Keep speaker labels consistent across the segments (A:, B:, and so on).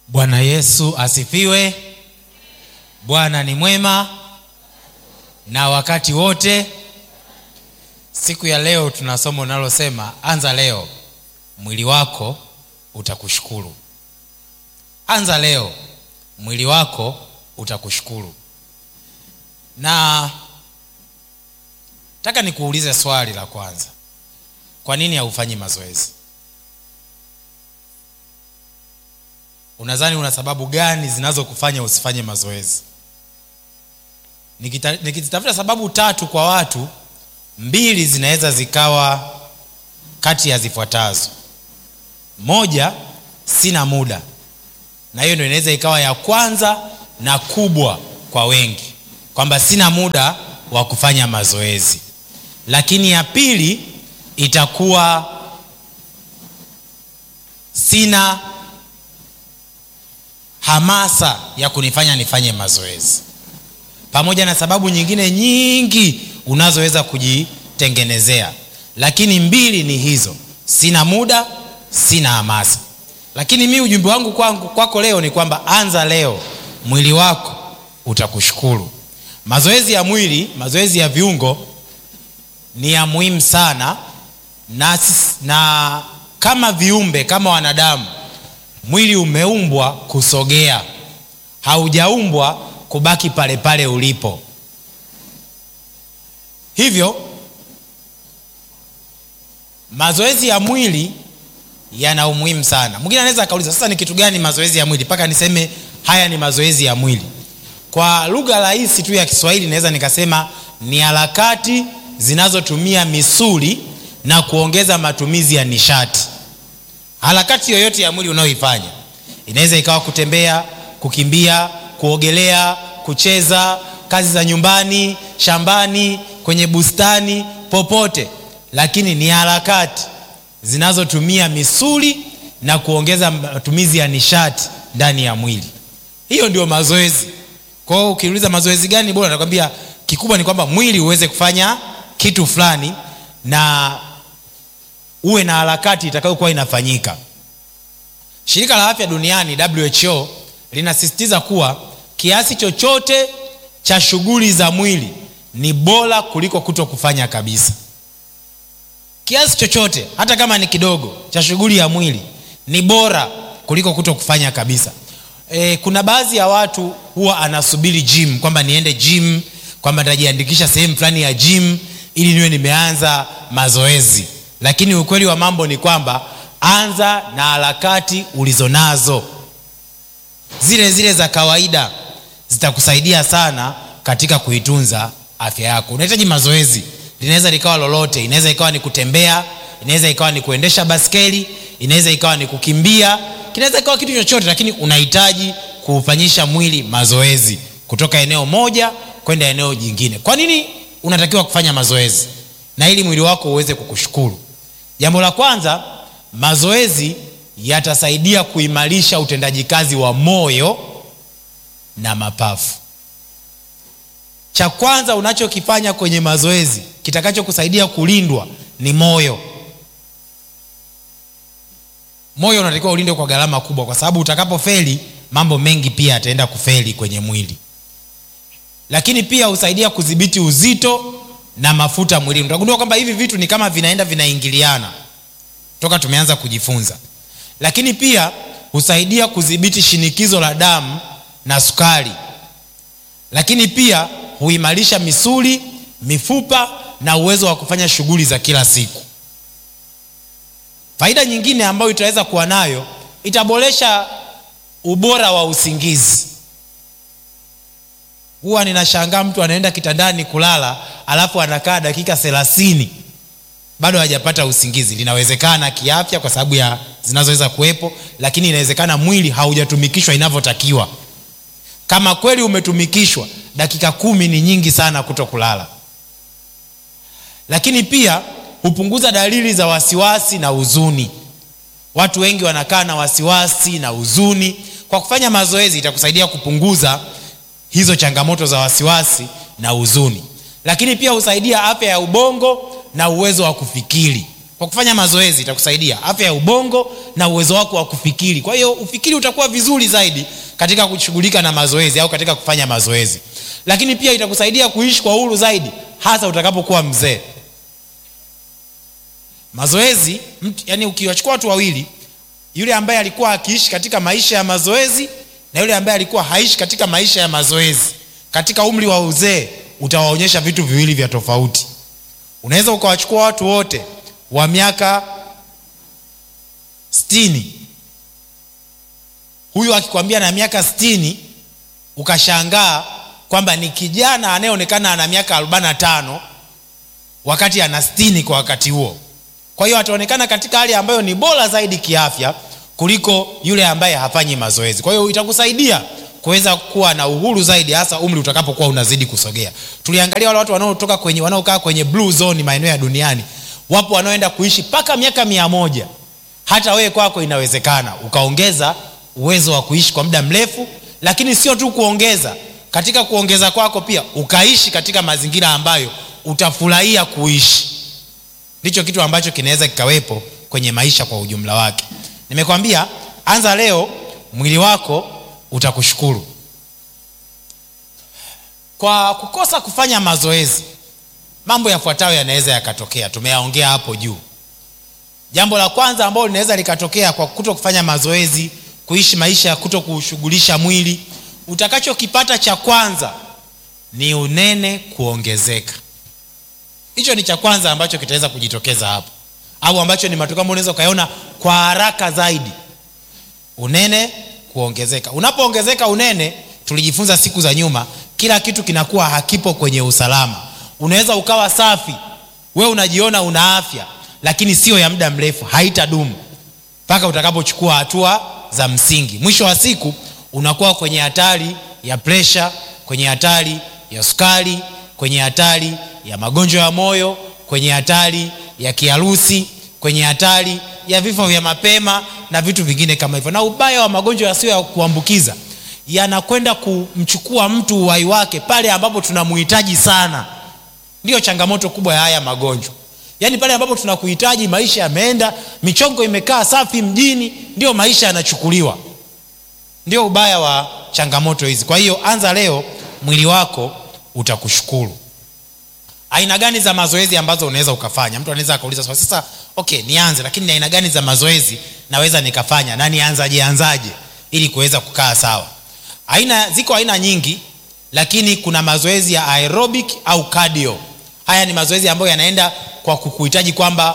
A: bwana yesu asifiwe bwana ni mwema na wakati wote siku ya leo tuna somo linalosema anza leo mwili wako utakushukuru anza leo mwili wako utakushukuru na taka nikuulize swali la kwanza kwa nini haufanyi mazoezi unadhani una sababu gani zinazokufanya usifanye mazoezi Nikita- nikizitafuta sababu tatu kwa watu mbili zinaweza zikawa kati ya zifuatazo moja sina muda na hiyo ndio inaweza ikawa ya kwanza na kubwa kwa wengi kwamba sina muda wa kufanya mazoezi lakini ya pili itakuwa sina hamasa ya kunifanya nifanye mazoezi pamoja na sababu nyingine nyingi unazoweza kujitengenezea lakini mbili ni hizo sina muda sina hamasa lakini mi ujumbe wangu kwangu kwako leo ni kwamba anza leo mwili wako utakushukuru mazoezi ya mwili mazoezi ya viungo ni ya muhimu sana na, sis- na kama viumbe kama wanadamu mwili umeumbwa kusogea haujaumbwa kubaki pale pale ulipo hivyo mazoezi ya mwili yana umuhimu sana mwingine anaweza akauliza sasa ni kitu gani mazoezi ya mwili mpaka niseme haya ni mazoezi ya mwili kwa lugha rahisi tu ya kiswahili naweza nikasema ni harakati zinazotumia misuli na kuongeza matumizi ya nishati harakati yoyote ya mwili unayoifanya inaweza ikawa kutembea kukimbia kuogelea kucheza kazi za nyumbani shambani kwenye bustani popote lakini ni harakati zinazotumia misuli na kuongeza matumizi ya nishati ndani ya mwili hiyo ndio mazoezi kwa hiyo ukiuliza mazoezi gani bora nakwambia kikubwa ni kwamba mwili uweze kufanya kitu fulani na uwe na harakati itakayokuwa inafanyika shirika la afya duniani who linasisitiza kuwa kiasi chochote cha shughuli za mwili ni bora kuliko kuto kufanya kabisa kiasi chochote hata kama ni kidogo cha shughuli ya mwili ni bora kuliko kuto kufanya kabisa e, kuna baadhi ya watu huwa anasubiri gym kwamba niende gym kwamba nitajiandikisha sehemu fulani ya gym ili niwe nimeanza mazoezi lakini ukweli wa mambo ni kwamba anza na harakati ulizonazo zile zile za kawaida zitakusaidia sana katika kuitunza afya yako unahitaji mazoezi linaweza likawa lolote inaweza ikawa ni kutembea inaweza ikawa ni kuendesha baskeli inaweza ikawa ni kukimbia kinaweza ikawa kitu chochote lakini unahitaji kuufanyisha mwili mazoezi kutoka eneo moja kwenda eneo jingine kwa nini unatakiwa kufanya mazoezi na ili mwili wako uweze kukushukuru jambo la kwanza mazoezi yatasaidia kuimarisha utendaji kazi wa moyo na mapafu cha kwanza unachokifanya kwenye mazoezi kitakachokusaidia kulindwa ni moyo moyo unatakiwa ulindwe kwa gharama kubwa kwa sababu utakapofeli mambo mengi pia yataenda kufeli kwenye mwili lakini pia husaidia kudhibiti uzito na mafuta mwilini utagundua kwamba hivi vitu ni kama vinaenda vinaingiliana toka tumeanza kujifunza lakini pia husaidia kudhibiti shinikizo la damu na sukari lakini pia huimarisha misuli mifupa na uwezo wa kufanya shughuli za kila siku faida nyingine ambayo itaweza kuwa nayo itaboresha ubora wa usingizi huwa ninashangaa mtu anaenda kitandani kulala alafu anakaa dakika thelathini bado hajapata usingizi linawezekana kiafya kwa sababu ya zinazoweza kuwepo lakini inawezekana mwili haujatumikishwa inavyotakiwa kama kweli umetumikishwa dakika kumi ni nyingi sana kuto kulala lakini pia hupunguza dalili za wasiwasi na huzuni watu wengi wanakaa na wasiwasi na huzuni kwa kufanya mazoezi itakusaidia kupunguza hizo changamoto za wasiwasi na huzuni lakini pia husaidia afya ya ubongo na uwezo wa kufikiri kwa kufanya mazoezi itakusaidia afya ya ubongo na uwezo wako wa kufikiri kwa hiyo ufikiri utakuwa vizuri zaidi katika kushughulika na mazoezi au katika kufanya mazoezi lakini pia itakusaidia kuishi kwa uhuru zaidi hasa utakapokuwa mzee mazoezi mtu, yani ukiwachukua watu wawili yule ambaye alikuwa akiishi katika maisha ya mazoezi na yule ambaye alikuwa haishi katika maisha ya mazoezi katika umri wa uzee utawaonyesha vitu viwili vya tofauti unaweza ukawachukua watu wote wa miaka stini huyu akikwambia na miaka stini ukashangaa kwamba ni kijana anayeonekana ana miaka 45 wakati ana stini kwa wakati huo kwa hiyo ataonekana katika hali ambayo ni bora zaidi kiafya kuliko yule ambaye hafanyi mazoezi kwa hiyo itakusaidia kuweza kuwa na uhuru zaidi hasa umri utakapokuwa unazidi kusogea tuliangalia wale watu wanaotoka kwenye wanaokaa kwenye blue zone maeneo ya duniani wapo wanaoenda kuishi mpaka miaka mia moja hata wewe kwako inawezekana ukaongeza uwezo wa kuishi kwa muda mrefu lakini sio tu kuongeza katika kuongeza kwako pia ukaishi katika mazingira ambayo utafurahia kuishi ndicho kitu ambacho kinaweza kikawepo kwenye maisha kwa ujumla wake nimekwambia anza leo mwili wako utakushukuru kwa kukosa kufanya mazoezi mambo yafuatayo yanaweza yakatokea tumeyaongea hapo juu jambo la kwanza ambalo linaweza likatokea kwa kuto kufanya mazoezi kuishi maisha ya kuto kushughulisha mwili utakachokipata cha kwanza ni unene kuongezeka hicho ni cha kwanza ambacho kitaweza kujitokeza hapo au ambacho ni matokeo ambayo unaweza ukayaona kwa haraka zaidi unene kuongezeka unapoongezeka unene tulijifunza siku za nyuma kila kitu kinakuwa hakipo kwenye usalama unaweza ukawa safi we unajiona una afya lakini sio ya muda mrefu haitadumu mpaka utakapochukua hatua za msingi mwisho wa siku unakuwa kwenye hatari ya presha kwenye hatari ya sukari kwenye hatari ya magonjwa ya moyo kwenye hatari ya kiharusi kwenye hatari ya vifo vya mapema na vitu vingine kama hivyo na ubaya wa magonjwa yasiyo ya kuambukiza yanakwenda kumchukua mtu uhai wake pale ambapo tunamuhitaji sana ndiyo changamoto kubwa ya haya magonjwa yaani pale ambapo tunakuhitaji maisha yameenda michongo imekaa safi mjini ndio maisha yanachukuliwa ndio ubaya wa changamoto hizi kwa hiyo anza leo mwili wako utakushukuru aina gani za mazoezi ambazo unaweza ukafanya mtu anaweza akauliza swali sasa okay nianze lakini ni aina gani za mazoezi naweza nikafanya na nianzaje anzaje ili kuweza kukaa sawa aina ziko aina nyingi lakini kuna mazoezi ya aerobic au cardio haya ni mazoezi ambayo yanaenda kwa kukuhitaji kwamba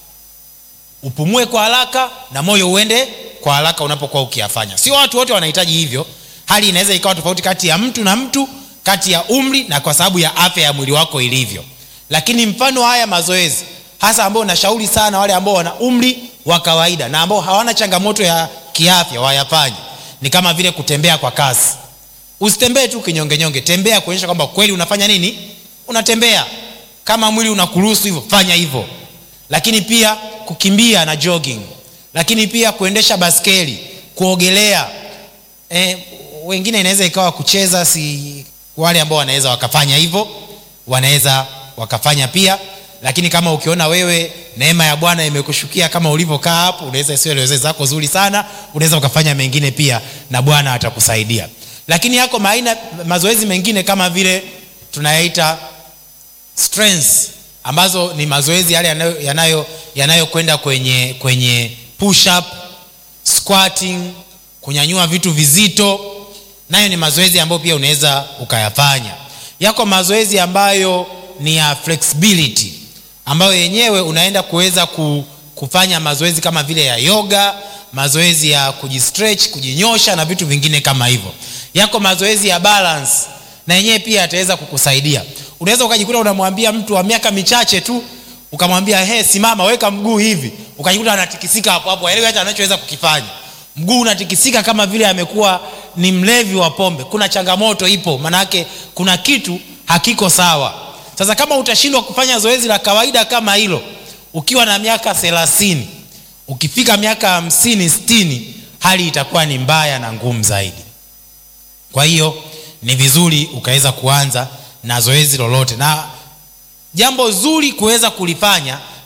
A: upumue kwa haraka na moyo uende kwa haraka unapokuwa ukiyafanya sio watu wote wanahitaji hivyo hali inaweza ikawa tofauti kati ya mtu na mtu kati ya umri na kwa sababu ya afya ya mwili wako ilivyo lakini mfano haya mazoezi hasa ambao nashauri sana wale ambao wana umri wa kawaida na ambao hawana changamoto ya kiafya wayafanye ni kama vile kutembea kwa kasi usitembee tu kinyongenyonge tembea kuonyesha kwamba kweli unafanya nini unatembea kama mwili unakuruhusu hivyo fanya hivyo lakini pia kukimbia na jogging lakini pia kuendesha baskeli kuogelea e, wengine inaweza ikawa kucheza si wale ambao wanaweza wakafanya hivyo wanaweza wakafanya pia lakini kama ukiona wewe neema ya bwana imekushukia kama ulivyokaa hapo unaweza sio zoezi zako zuri sana unaweza ukafanya mengine pia na bwana atakusaidia lakini yako maina mazoezi mengine kama vile tunayaita strengths ambazo ni mazoezi yale yanayokwenda yanayo, yanayo kwenye kwenye push up squatting kunyanyua vitu vizito nayo ni mazoezi ambayo pia unaweza ukayafanya yako mazoezi ambayo ni ya flexibility ambayo yenyewe unaenda kuweza kufanya mazoezi kama vile ya yoga mazoezi ya kujistretch kujinyosha na vitu vingine kama hivyo yako mazoezi ya balance na yenyewe pia yataweza kukusaidia unaweza ukajikuta unamwambia mtu wa miaka michache tu ukamwambia he simama weka mguu hivi ukajikuta anatikisika hapo hapo aelewi hata anachoweza kukifanya mguu unatikisika kama vile amekuwa ni mlevi wa pombe kuna changamoto ipo manake kuna kitu hakiko sawa sasa kama utashindwa kufanya zoezi la kawaida kama hilo ukiwa na miaka thelathini ukifika miaka hamsini stini hali itakuwa ni mbaya na ngumu zaidi kwa hiyo ni vizuri ukaweza kuanza na zoezi lolote na jambo zuri kuweza kulifanya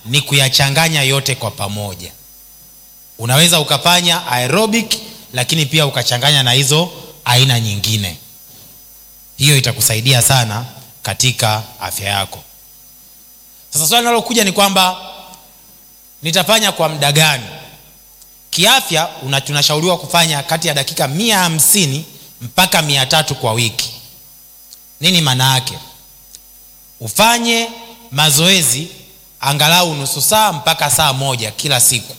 A: ni kuyachanganya yote kwa pamoja unaweza ukafanya aerobic lakini pia ukachanganya na hizo aina nyingine hiyo itakusaidia sana katika afya yako sasa swali linalokuja ni kwamba nitafanya kwa muda gani kiafya una- tunashauriwa kufanya kati ya dakika mia hamsini mpaka mia tatu kwa wiki nini maana yake ufanye mazoezi angalau nusu saa mpaka saa moja kila siku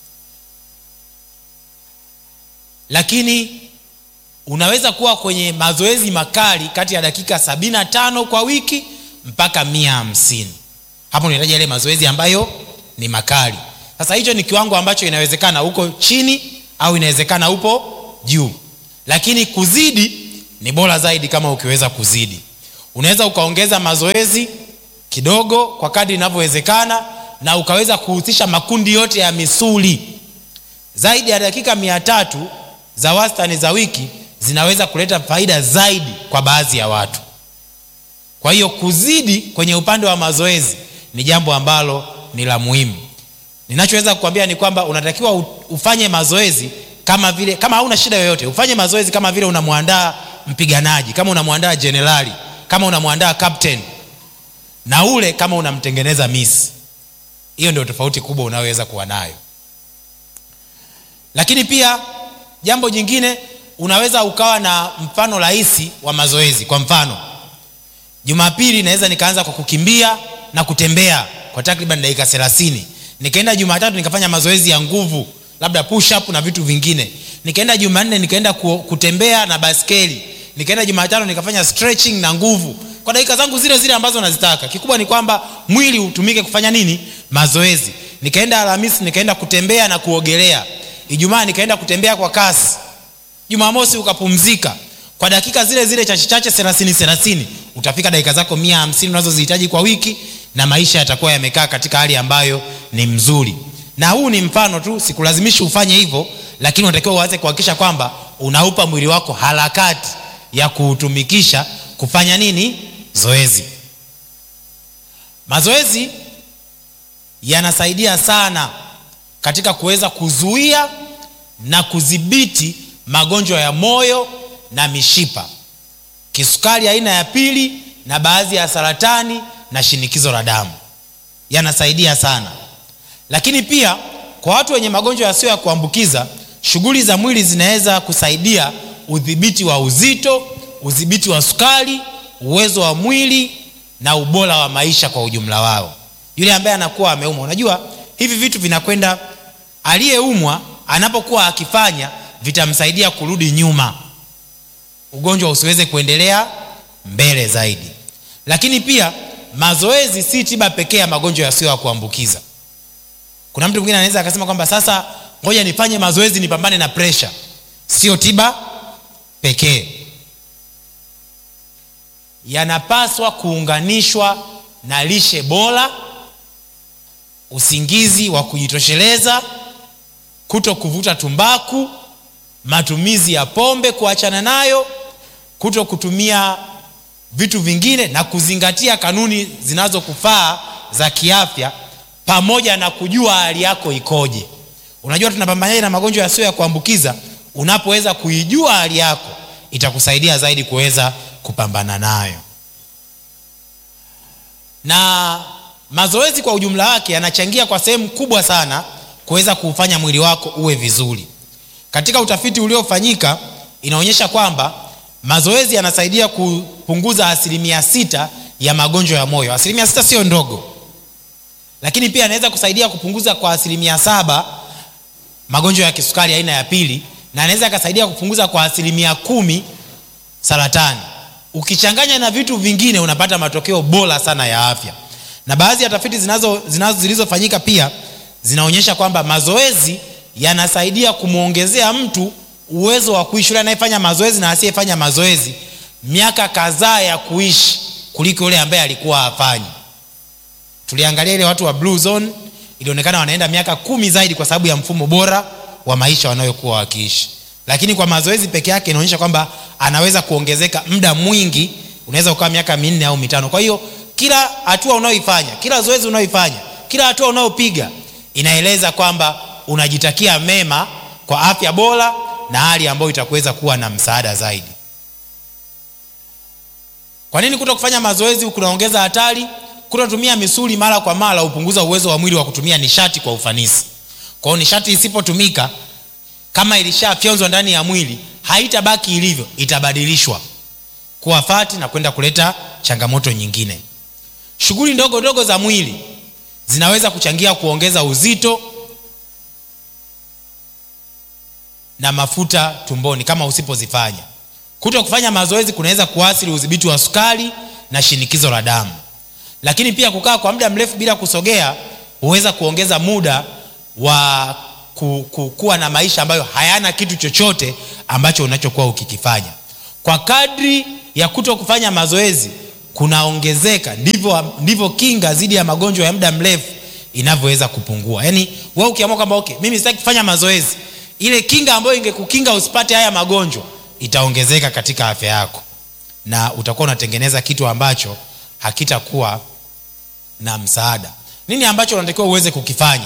A: lakini unaweza kuwa kwenye mazoezi makali kati ya dakika 75 kwa wiki mpaka mia hamsini hapo unahitaji yale mazoezi ambayo ni makali sasa hicho ni kiwango ambacho inawezekana uko chini au inawezekana upo juu lakini kuzidi ni bora zaidi kama ukiweza kuzidi unaweza ukaongeza mazoezi kidogo kwa kadri inavyowezekana na ukaweza kuhusisha makundi yote ya misuli zaidi ya dakika mia tatu za wastani za wiki zinaweza kuleta faida zaidi kwa baadhi ya watu kwa hiyo kuzidi kwenye upande wa mazoezi ni jambo ambalo ni la muhimu ninachoweza kukwambia ni kwamba unatakiwa u- ufanye mazoezi kama vile kama hauna shida yoyote ufanye mazoezi kama vile unamwandaa mpiganaji kama unamwandaa jenerali kama unamwandaa captain na ule kama unamtengeneza misi hiyo ndio tofauti kubwa unayoweza kuwa nayo lakini pia jambo jingine unaweza ukawa na mfano rahisi wa mazoezi kwa mfano jumapili naweza nikaanza kwa kukimbia na kutembea kwa takriban dakika 30 nikaenda jumatatu nikafanya mazoezi ya nguvu labda push up na vitu vingine nikaenda jumanne nikaenda ku, kutembea na baskeli nikaenda jumatano nikafanya stretching na nguvu kwa dakika zangu zile zile ambazo nazitaka kikubwa ni kwamba mwili utumike kufanya nini mazoezi nikaenda alhamisi nikaenda kutembea na kuogelea ijumaa nikaenda kutembea kwa kasi jumamosi ukapumzika kwa dakika zile zile chache chache thelathini thelathini utafika dakika zako mia hamsini unazozihitaji kwa wiki na maisha yatakuwa yamekaa katika hali ambayo ni mzuri na huu ni mfano tu sikulazimishi ufanye hivyo lakini unatakiwa uanze kuhakikisha kwamba unaupa mwili wako harakati ya kuutumikisha kufanya nini zoezi mazoezi yanasaidia sana katika kuweza kuzuia na kudhibiti magonjwa ya moyo na mishipa kisukari aina ya pili na baadhi ya saratani na shinikizo la damu yanasaidia sana lakini pia kwa watu wenye magonjwa yasiyo ya kuambukiza shughuli za mwili zinaweza kusaidia udhibiti wa uzito udhibiti wa sukari uwezo wa mwili na ubora wa maisha kwa ujumla wao yule ambaye anakuwa ameumwa unajua hivi vitu vinakwenda aliyeumwa anapokuwa akifanya vitamsaidia kurudi nyuma ugonjwa usiweze kuendelea mbele zaidi lakini pia mazoezi si tiba pekee ya magonjwa yasiyo ya kuambukiza kuna mtu mwingine anaweza akasema kwamba sasa ngoja nifanye mazoezi nipambane na presha sio tiba pekee yanapaswa kuunganishwa na lishe bora usingizi wa kujitosheleza kuto kuvuta tumbaku matumizi ya pombe kuachana nayo kuto kutumia vitu vingine na kuzingatia kanuni zinazokufaa za kiafya pamoja na kujua hali yako ikoje unajua tunapambanaje na magonjwa yasiyo ya kuambukiza unapoweza kuijua hali yako itakusaidia zaidi kuweza kupambana nayo na mazoezi kwa ujumla wake yanachangia kwa sehemu kubwa sana kuweza kuufanya mwili wako uwe vizuri katika utafiti uliofanyika inaonyesha kwamba mazoezi yanasaidia kupunguza asilimia sita ya magonjwa ya moyo asilimia sita sio ndogo lakini pia anaweza kusaidia kupunguza kwa asilimia saba magonjwa ya kisukari aina ya pili na anaweza akasaidia kupunguza kwa asilimia kumi saratani ukichanganya na vitu vingine unapata matokeo bora sana ya afya na baadhi ya tafiti zinazo, zinazo zilizofanyika pia zinaonyesha kwamba mazoezi yanasaidia kumwongezea mtu uwezo wa kuishi yule anayefanya mazoezi na asiyefanya mazoezi miaka kadhaa ya kuishi kuliko yule ambaye alikuwa hafanyi tuliangalia ile watu wa blue zone ilionekana wanaenda miaka kumi zaidi kwa sababu ya mfumo bora wa maisha wanayokuwa wakiishi lakini kwa mazoezi peke yake inaonyesha kwamba anaweza kuongezeka muda mwingi unaweza ukawa miaka minne au mitano kwa hiyo kila hatua unayoifanya kila zoezi unayoifanya kila hatua unayopiga inaeleza kwamba unajitakia mema kwa afya bora na hali ambayo itakuweza kuwa na msaada zaidi kwa nini kuto kufanya mazoezi kunaongeza hatari kutotumia misuli mara kwa mara hupunguza uwezo wa mwili wa kutumia nishati kwa ufanisi kwa hiyo nishati isipotumika kama ilishafyonzwa ndani ya mwili haitabaki ilivyo itabadilishwa kuwa fati na kwenda kuleta changamoto nyingine shughuli ndogo ndogo za mwili zinaweza kuchangia kuongeza uzito na mafuta tumboni kama usipozifanya kuto kufanya mazoezi kunaweza kuathiri udhibiti wa sukari na shinikizo la damu lakini pia kukaa kwa muda mrefu bila kusogea huweza kuongeza muda wa ku, ku, kuwa na maisha ambayo hayana kitu chochote ambacho unachokuwa ukikifanya kwa kadri ya kuto kufanya mazoezi kunaongezeka ndivyo, ndivyo kinga dhidi ya magonjwa ya muda mrefu inavyoweza kupungua yaani we ukiamua kwamba okay mimi sitaki kufanya mazoezi ile kinga ambayo ingekukinga usipate haya magonjwa itaongezeka katika afya yako na utakuwa unatengeneza kitu ambacho hakitakuwa na msaada nini ambacho unatakiwa uweze kukifanya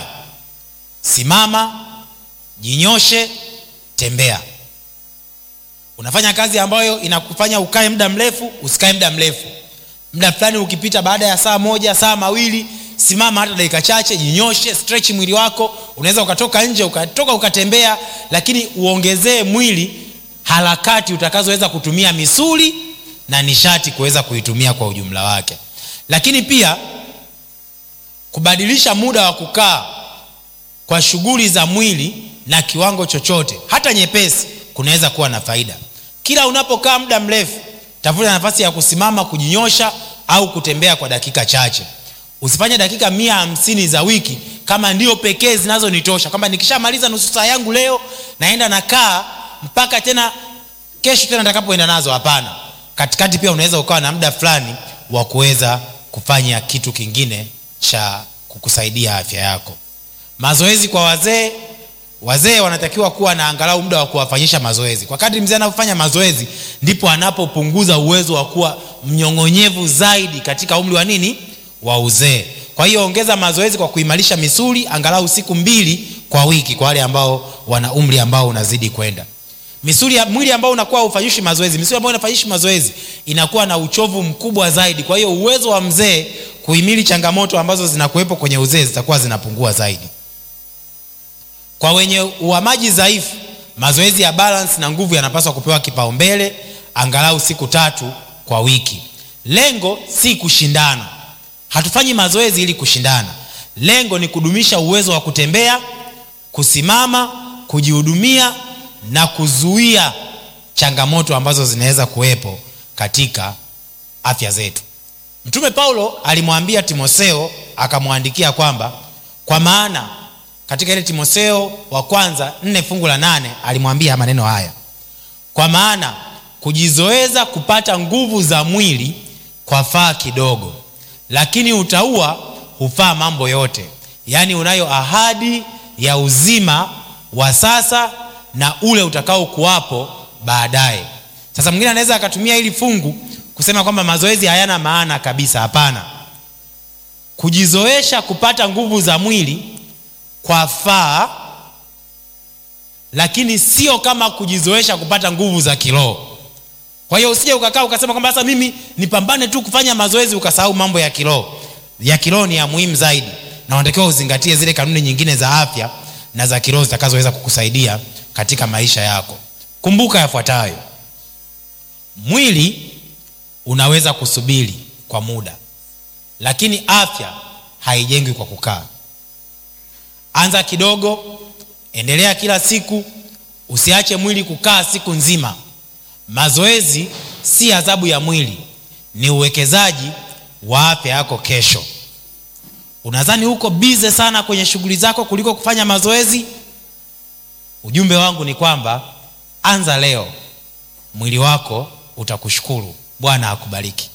A: simama jinyoshe tembea unafanya kazi ambayo inakufanya ukae muda mrefu usikae muda mrefu muda fulani ukipita baada ya saa moja saa mawili simama hata dakika chache jinyoshe stretch mwili wako unaweza ukatoka nje ukatoka ukatembea lakini uongezee mwili harakati utakazoweza kutumia misuli na nishati kuweza kuitumia kwa ujumla wake lakini pia kubadilisha muda wa kukaa kwa shughuli za mwili na kiwango chochote hata nyepesi kunaweza kuwa na faida kila unapokaa muda mrefu tafuta nafasi ya kusimama kujinyosha au kutembea kwa dakika chache usifanye dakika mia hamsini za wiki kama ndio pekee zinazonitosha kwamba nikishamaliza nusu saa yangu leo naenda nakaa mpaka tena kesho tena nitakapoenda nazo hapana katikati pia unaweza ukawa na muda fulani wa kuweza kufanya kitu kingine cha kukusaidia afya yako mazoezi kwa wazee wazee wanatakiwa kuwa na angalau muda wa kuwafanyisha mazoezi kwa kadri mzee anapofanya mazoezi ndipo anapopunguza uwezo wa kuwa mnyong'onyevu zaidi katika umri wa nini wa uzee kwa hiyo ongeza mazoezi kwa kuimarisha misuli angalau siku mbili kwa wiki kwa wale ambao wana umri ambao unazidi kwenda misuli ya mwili ambao unakuwa ufanyishi mazoezi misuli ambayo inafanyishi mazoezi inakuwa na uchovu mkubwa zaidi kwa hiyo uwezo wa mzee kuhimili changamoto ambazo zinakuwepo kwenye uzee zitakuwa zinapungua zaidi kwa wenye uhamaji dhaifu mazoezi ya balance na nguvu yanapaswa kupewa kipaumbele angalau siku tatu kwa wiki lengo si kushindana hatufanyi mazoezi ili kushindana lengo ni kudumisha uwezo wa kutembea kusimama kujihudumia na kuzuia changamoto ambazo zinaweza kuwepo katika afya zetu mtume paulo alimwambia timotheo akamwandikia kwamba kwa maana katika ile timotheo wa kwanza nne fungu la nane alimwambia maneno haya kwa maana kujizoeza kupata nguvu za mwili kwa faa kidogo lakini utaua hufaa mambo yote yaani unayo ahadi ya uzima wa sasa na ule utakao kuwapo baadaye sasa mwingine anaweza akatumia hili fungu kusema kwamba mazoezi hayana maana kabisa hapana kujizoesha kupata nguvu za mwili kwa faa lakini sio kama kujizoesha kupata nguvu za kiroho kwa hiyo usije ukakaa ukasema kwamba sasa mimi nipambane tu kufanya mazoezi ukasahau mambo ya kiroho ya kiroho ni ya muhimu zaidi na unatakiwa uzingatie zile kanuni nyingine za afya na za kiroho zitakazoweza kukusaidia katika maisha yako kumbuka yafuatayo mwili unaweza kusubiri kwa muda lakini afya haijengwi kwa kukaa anza kidogo endelea kila siku usiache mwili kukaa siku nzima mazoezi si adhabu ya mwili ni uwekezaji wa afya yako kesho unadhani huko bize sana kwenye shughuli zako kuliko kufanya mazoezi ujumbe wangu ni kwamba anza leo mwili wako utakushukuru bwana akubariki